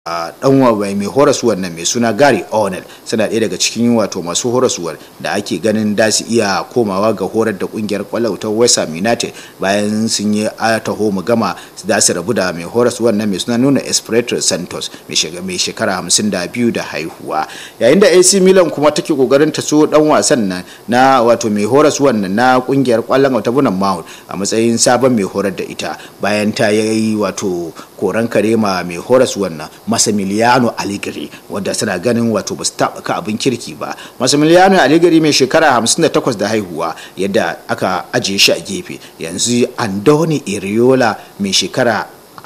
a dan mai horaswar nan mai suna Gary O'Neill suna ɗaya daga cikin wato masu horaswar da ake ganin da su iya komawa ga horar da kungiyar kwallo ta West Ham United bayan sun yi taho mu gama da su rabu da mai horaswar nan mai suna nuna Espirito Santos mai shekara 52 da haihuwa yayin da AC Milan kuma take kokarin ta so dan wasan nan na wato mai horaswar nan na kungiyar kwallon ta Bunan Mount a matsayin sabon mai horar da ita bayan ta yi wato koran karema mai horaswar nan Massimiliano Allegri wanda suna ganin wato ba su taɓa ka abin kirki ba Massimiliano Allegri mai shekara 58 da haihuwa yadda aka ajiye shi a gefe yanzu Andoni Iriola mai shekara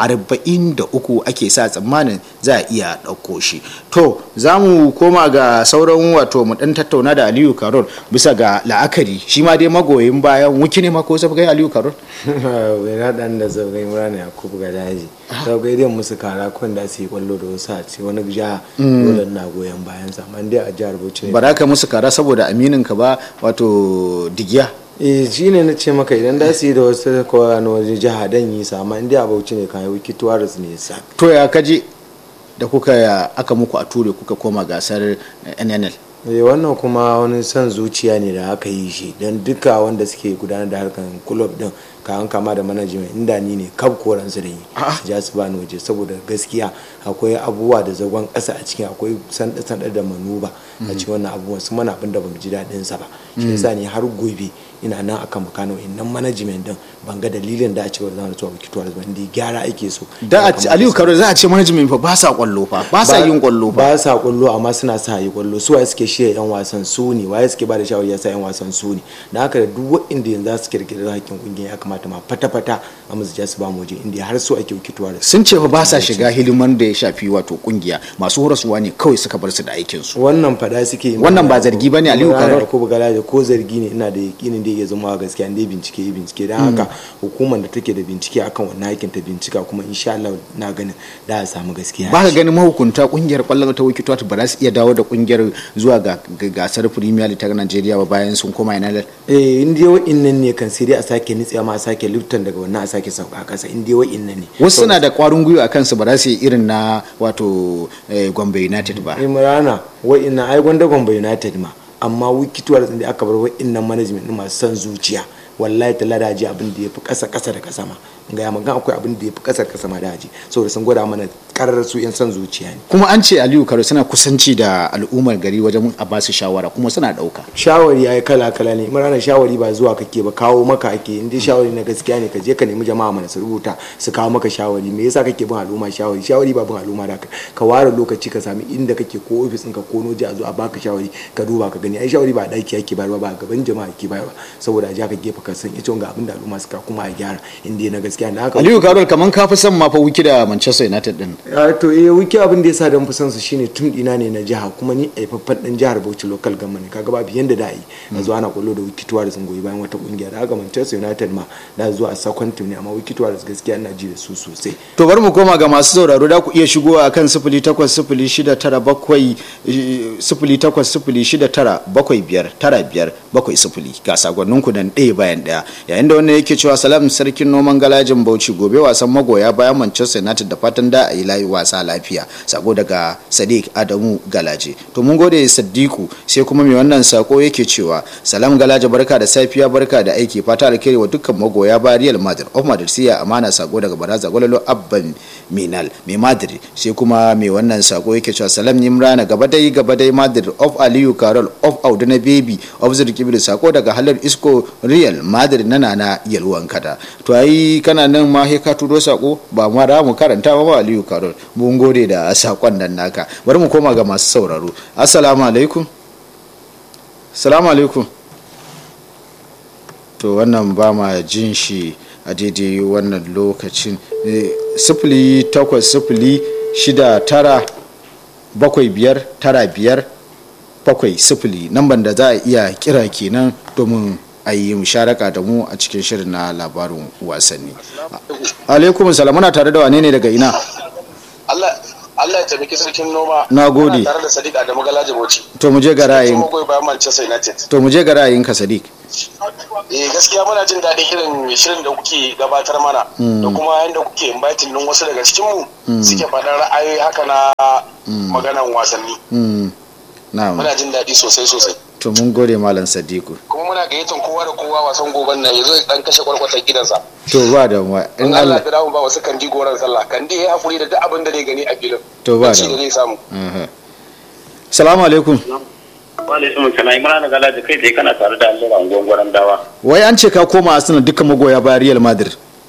43 ake sa tsammanin za a iya ɗauko shi to za mu koma ga sauran wato mu ɗan tattauna da aliyu karol bisa ga la'akari shi ma dai magoyin bayan wuki ne mako sabgai aliyu karol bai na ɗan da zaugai murana ya kubu ga daji zaugai dai musu kara kun da su yi kwallo da wasu a ce wani jiha dole na goyon bayan sa amma dai a jihar bauchi ne ba za ka musu kara saboda aminin ka ba wato digiya eh shi ne na ce maka idan da su yi da wasu kowa na waje jiha dan yi sa amma inda a bauchi ne kan yi wiki tuwaris ne sa to ya kaji da kuka aka muku a ture kuka koma gasar nnl eh wannan kuma wani son zuciya ne da aka yi shi don duka wanda suke gudanar da harkar kulob din kayan kama da management inda ni ne kab koran su da yi ja su bani waje saboda gaskiya akwai abubuwa da zagon ƙasa a cikin akwai sanda sanda da manuba a cikin wannan abubuwan su mana abin da bamu ji daɗin sa ba shi yasa ne har gobe ina nan akan makano innan management din ban ga dalilin da a ce wanda zamu zuwa wikituwar ba inda gyara ake so da Aliyu Karo za a ce management fa ba sa kwallo fa ba sa yin kwallo fa ba sa kwallo amma suna sa yi kwallo su waye suke shirya yan wasan su ne waye suke ba da shawari ya sa yan wasan su ne da haka da duk wanda yanzu za su kirkiri hakkin kungiyar ya kamata ma fata-fata a musu ja su ba mu waje inda har su ake wikituwa da sun ce fa ba sa shiga hiliman da ya shafi wato kungiya masu horaswa ne kawai suka bar su da aikin su wannan fada suke wannan ba zargi bane Aliyu Karo ko bugala ko zargi ne ina da yakinin da ya zama gaskiya dai bincike yi bincike don haka hukumar da take da bincike akan wannan aikin ta bincika kuma insha Allah na ganin da a samu gaskiya ba ka ganin mahukunta kungiyar kwallon ta wikituwa ba za su iya dawo da kungiyar zuwa ga gasar premier league ta Najeriya ba bayan sun koma ina eh in dai wa'innan ne kan sai dai a sake nitsewa ma a sake liftan daga wannan a sake sauka kasa in dai wa'innan ne wasu suna da kwarin gwiwa a kansu ba za su yi irin na wato Gombe United ba Imrana wa'innan ai gwanda Gombe United ma amma wikituwar da aka bar wa'innan management masu son zuciya wallahi ta ladaji abin da ya fi ƙasa ƙasa da ƙasa ma ga ya magana akwai abin da ya fi ƙasa ƙasa ma daji saboda sun gwada mana karar su yan son zuciya ne kuma an ce aliyu karo suna kusanci da al'ummar gari wajen a basu shawara kuma suna ɗauka shawari ya kala kala ne imrana shawari ba zuwa kake ba kawo maka ake in dai shawari na gaskiya ne ka je ka nemi jama'a mana su rubuta su kawo maka shawari me yasa kake bin al'umma shawari shawari ba bin al'umma da ka ware lokaci ka sami inda kake ko ofis ɗinka ko noji a zo a baka shawari ka duba ka gani ai shawari ba daki ake bayarwa ba gaban jama'a ake bayarwa saboda a ja ka gefe ka san ita ga abin da al'umma suka kuma a gyara inda na gaskiya na haka aliyu karol kaman ka fi son ma fa wiki da manchester united din to eh wiki abin da yasa dan fi son su shine tun dina ne na jiha kuma ni aifaffen dan jihar Bauchi local government kaga babu yanda da yi a zuwa ana kwallo da wiki tuwa da sun goyi bayan wata kungiya da haka manchester united ma da zuwa a second team ne amma wiki tuwa da gaskiya ina ji da su sosai to bari mu koma ga masu sauraro da ku iya shigowa akan 080697 080697 ga sagonninku nan ɗaya bayan ɗaya yayin da wannan yake cewa salam sarkin noman galajin bauchi gobe wasan magoya bayan manchester united da fatan da a yi layi wasa lafiya sako daga sadiq adamu galaje to mun gode sadiku sai kuma mai wannan sako yake cewa salam galaje barka da safiya barka da aiki fata alkhairi wa dukkan magoya ba real madrid of madrid siya amana sako daga baraza gwalalo abban minal mai madrid sai kuma mai wannan sako yake cewa salam nimrana gaba dai gaba dai madrid of aliyu carol of auduna baby of zirkibir sako daga halar isko real madrid na nana yalwan kada to ai kana nan ma ka turo sako ba ma da mu karanta ba aliyu carol mun gode da sakon nan naka bari mu koma ga masu sauraro assalamu alaikum assalamu alaikum to wannan ba ma jin shi a daidai wannan lokacin sifili takwas sifili shida tara bakwai biyar tara biyar bakwai sifili namban da za a iya kira kenan domin a yi musharaka da mu a cikin shirin na labarin wasanni alaikum salam muna tare da wane ne daga ina Allah ya taimaki sarkin noma Na gode. Muna tare da Sadiq Adamu Galaji Bauchi to mu je ga ra'ayin kuma goyi bayan Manchester United to mu je ga ra'ayinka Sadiq eh gaskiya muna jin daɗin irin shirin da kuke gabatar mana da kuma yadda kuke inviting din wasu daga cikin mu suke faɗar ra'ayoyi haka na maganan wasanni Mm, na'am muna jin daɗi sosai sosai to mun gode malam Sadiku kuma muna gayyatar kowa da kowa wasan goben nan yazo ya dan kashe kwarkwatar gidansa to ba da mu in in Allah Allah ya dawo ba wasu kandi goran sallah kandi ya hakuri da duk abin da zai gani a filin To ba Ci da- da zai samu Aha. Salamu alaikum Waalaikum salam Imran Galaji kai dai kana tare da Allah gwangwaran dawa. wai an ce ka koma Arsenal dukkan magoya bayan Real Madrid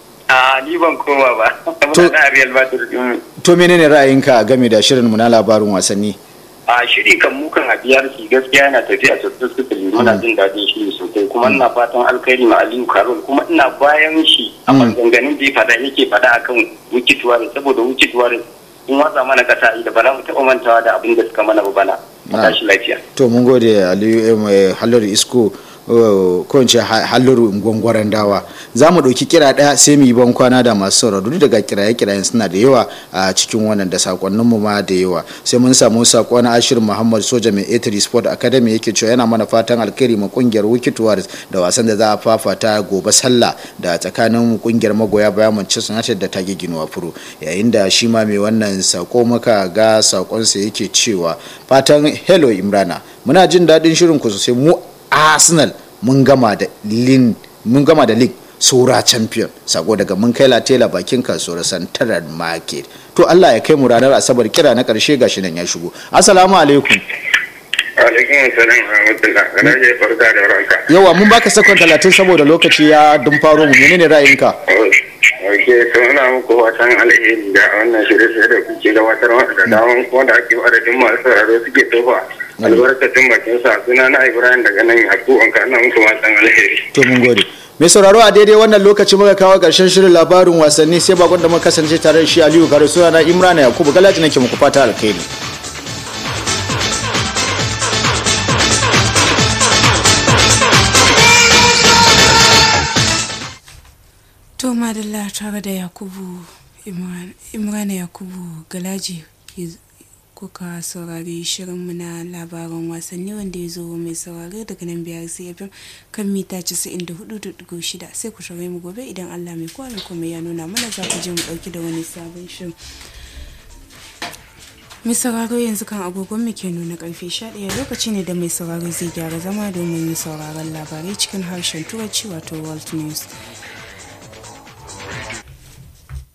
A ni ban koma ba. To- Muna da Real Madrid din. to menene ra'ayinka game da shirin mu na labarin wasanni A shiri kan mu kan hadiyar shi gaskiya yana tafiya sosai sosai muna jin daɗin shi sosai kuma ina fatan alkhairi ma Aliyu Karol kuma ina bayan shi a maganganun da ya fada yake fada akan Wiki Tuwari saboda Wiki Tuwari in watsa mana kasa da ba za mu taɓa mantawa da abin da suka mana ba bana. A tashi lafiya. to mun gode Aliyu eh, Halliru Isco eh, ko in ce Ha- Halliru gwangwaran dawa za mu ɗauki kira ɗaya sai mu yi ban kwana da masu sauraro duk daga kiraye-kirayen suna da yawa a cikin wannan da sakonnin mu ma da yawa sai mun samu sako na Ashir Muhammad Soja mai Etri Sport Academy yake cewa yana mana fatan alkhairi ma kungiyar Wicked Warriors da wasan da za a fafata gobe sallah da tsakanin kungiyar magoya bayan Manchester United da tage ginuwa furo yayin da shi ma mai wannan sako maka ga sakonsa yake cewa fatan hello Imrana muna jin daɗin shirin ku sosai mu Arsenal mun gama da lin mun gama da league saura champion sako daga mun kai latela bakin kasuwar santarar market to Allah ya kai mu ranar asabar kira na karshe gashi nan ya shigo assalamu alaikum Alaikum salam wa rahmatullah. Kana je farka da ranka. yawa mun baka sakon talatin saboda lokaci ya dun faro mu menene ra'ayinka Oke, to ina muku watan alheri da wannan shirye-shirye da kuke gabatar da daman wanda ake adadin masu sauraro suke tofa albarkacin bakin sa suna na Ibrahim daga nan Yaku an kana muku watan alheri. to mun gode mai sauraro a daidai wannan lokaci muka kawo karshen shirin labarin wasanni sai bakon da muka kasance tare da shi Aliyu Kare suna na Imrana Yakubu Galaji nake muku fata alkhairi To madalla tare da Yakubu Imran- Imrana Yakubu Galaji ke- kuka saurari shirinmu na labaran wasanni wanda ya zo mai saurari daga nan biyar CFM kan mita 94.6 sai ku shirya mu gobe idan Allah mai kowa mai kuma ya nuna mana za ku je mu dauki da wani sabon shirin. mai sauraro yanzu kan agogon mu ke nuna karfe 11 lokaci ne da mai sauraro zai gyara zama domin sauraron labarai cikin harshen turanci wato world news